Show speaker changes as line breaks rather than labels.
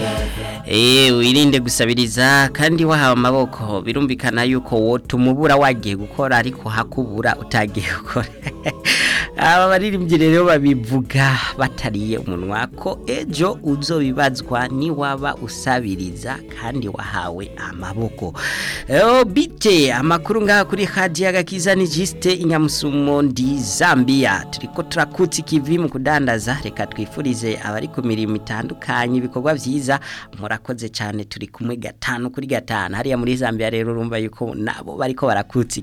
Eh wirinde gusabiriza kandi wahawe amaboko birumvikana yuko wotumubura wagiye gukora ariko hakubura utagiye gukora aba baririmbyi rero babivuga batariye umunwa ko ejo uzobibazwa ni waba usabiriza kandi wahawe amaboko Eo bite amakuru ngaha kuri hadi y'agakiza ni jiste inyamusumo ndi Zambia turiko turakutse ikivi mu kudandaza reka twifurize abari ku mirimo itandukanye ibikorwa vyiza murakoze cyane turi kumwe gatanu kuri gatanu hariya muri Zambia rero urumva yuko nabo bariko barakutse